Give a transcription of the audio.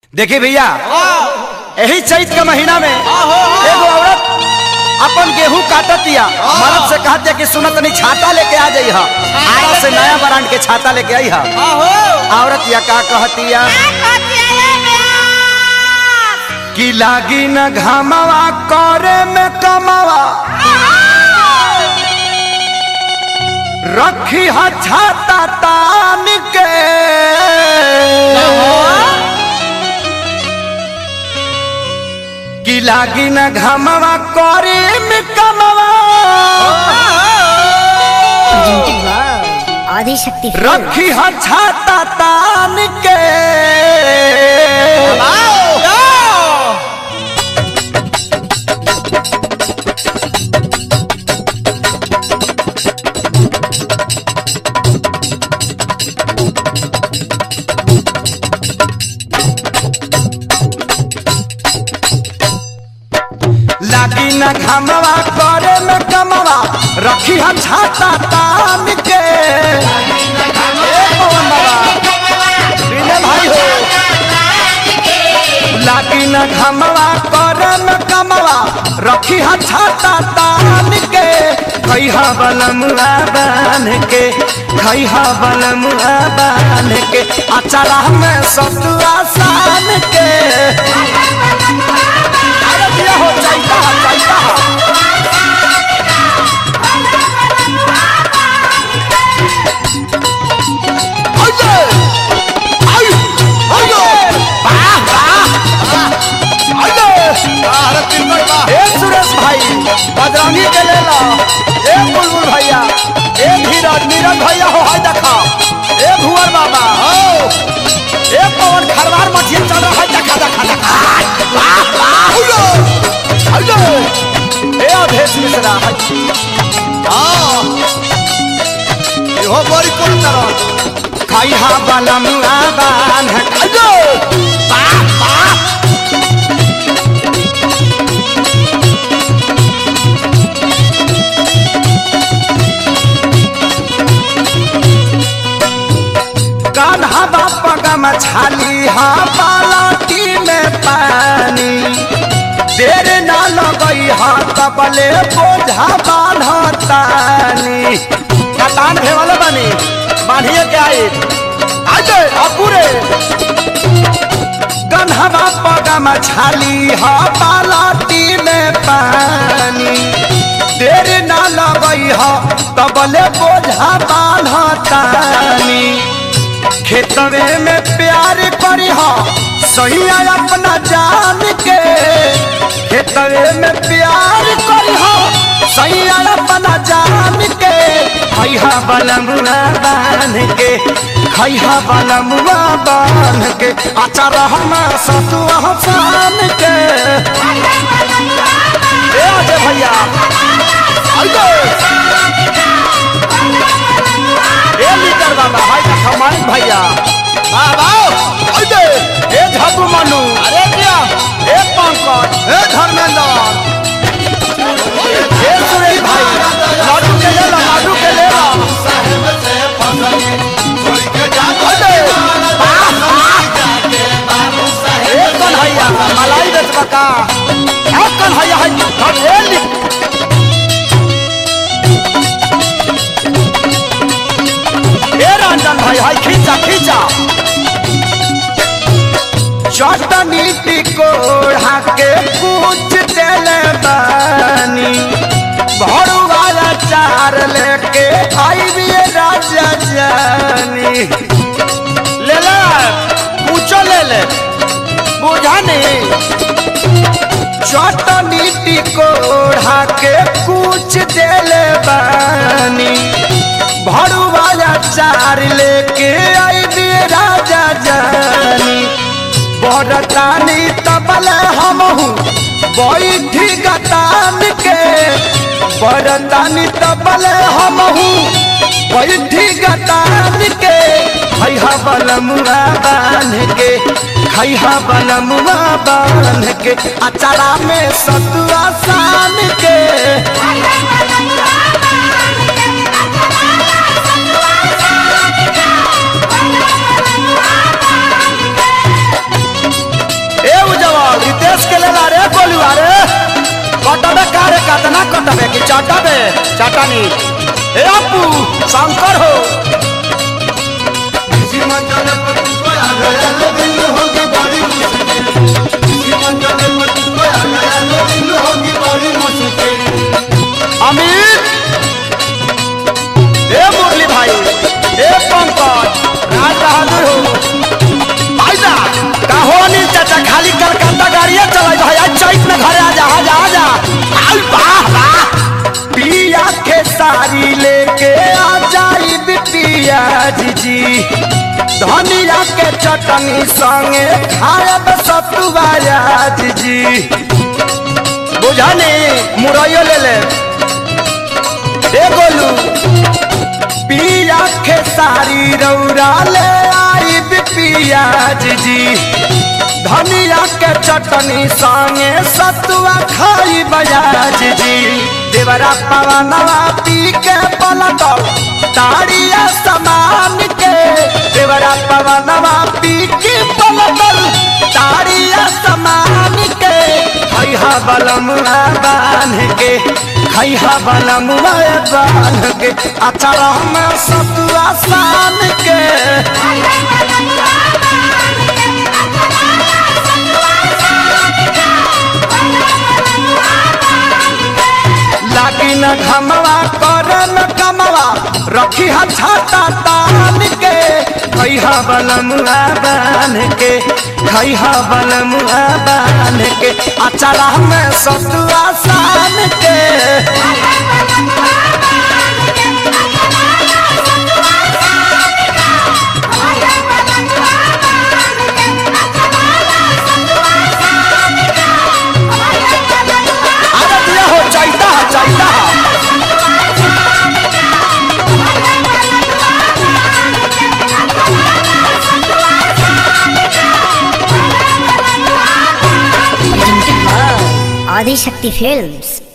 देखिए भैया यही चैत के महीना में एगो औरत अपन गेहूं काटत दिया मर्द से कहत दिया कि सुनत नहीं छाता लेके आ जाई हा आरा से नया ब्रांड के छाता लेके आई हा औरत या का कहतिया कि लागी न घामवा करे में कमावा रखी हा छाता तान के कि लागी न घामवा करे में कमावा आदिशक्ति रखी हा छाता तान के लागी न घामवा करे में कमवा रखी हा छाता तान के ए पवन बाबा, विनय भाई हो लागी न घामवा करे में कमवा रखी हा छाता तान के खैहा बलमुआ बान के खैहा बलमुआ बान के अचरा में सतुआ सान के अरे दिया हो जाइता जाइता आइए आइए आइए वाह वाह आइए ए सुरेश भाई बदरानी के ले ला ए बुलबुल भैया ए धीरज नीरज भैया हो हाय देखा ए भुवर बाबा हो ए पवन खरवार मठिया चल रहा है देखा देखा देखा वाह वाह आइए आइए ए अधेश मिश्रा है इहो बड़ी कोन तरह खाई हा बलम आबान है आइए वाह वाह कान्हा बापा का मछाली हा बालाटी में पानी देर ना लगई हा तबले बोझा बान्हतानी कतान भे वाला बानी बांधिए के आई आजे अपुरे गन्हा बापा का मछाली हा बालाटी में पानी देर ना लगई हा तबले बोझा बान्हतानी खेतवे में प्यार करी हो सही अपना जान के खेतवे में प्यार करी हो सही अपना जान के खैहा बलमुआ बान के खैहा बलमुआ बान के अचार हम सतुआ सान के ए अजय भैया आइए ए लीडर बाबा भाई का खमानी भैया बाबा आइए ए झापू मनु अरे क्या ए पंकज ए धर्मेंद्र ए सुरेश भाई लाडू के ले ला लाडू के ले ला आइए वाह, वाह। ए कन्हैया मलाई बेचबा का ए कन्हैया है हम ए ली ए रंजन भाई हाय खींचा खींचा चटनी टिकोड़ा के पूछ देले बानी भरुआ चार लेके आई भी राजा जानी ले ले पूछो ले ले बुझा नहीं चटनी टिकोड़ा के कुछ देले बानी भरुआ चार लेके आई भी राजा जानी बरतानी तबल हमहू बैठी गतान के बरतानी तबल हमहू बैठी गतान के खैहा बलमुआ बान के खैहा बलमुआ बान के अचारा में सतुआ सान के सुरेश के ले ला रे गोलुआ रे कटबे कारे कतना कटबे कि चटबे चटनी ए अपू शंकर हो किसी मंचले पर तुझको आ गया तो दिल होगी बड़ी मुश्किल किसी मंचले पर तुझको आ गया तो दिल होगी बड़ी मुश्किल अमित ए मुरली भाई ए पंकज राज बहादुर हो आइजा का हो अनिल चाचा खाली कलकत्ता गाड़िया चलाई भाई आज चैत में घरे आजा आजा आजा आई वाह वाह पिया के सारी लेके आ जाई बिटिया जी जी धनिया के चटनी संगे खायब सतुआया जी जी बुझानी मुरैयो ले ले ए गोलू पिया के सारी रौरा ले आई पिया जी धनिया के चटनी संगे सतुआ खाई बजाज जी देवरा पवनवा पी के पलटल ताड़िया समान के देवरा पवनवा पी के पलटल ताड़िया समान के खैहा बलमुआ बांध के खैहा बलमुआ बांध के अचार में सतुआ सान के लागी न घमवा कर न कमवा रखी हा छाता तान के खैहा बलमुआ बांध के खैहा बलमुआ बांध के अचारा में सतुआ सान के अरे दिया हो चाहता है चाहता है आदि शक्ति फिल्म्स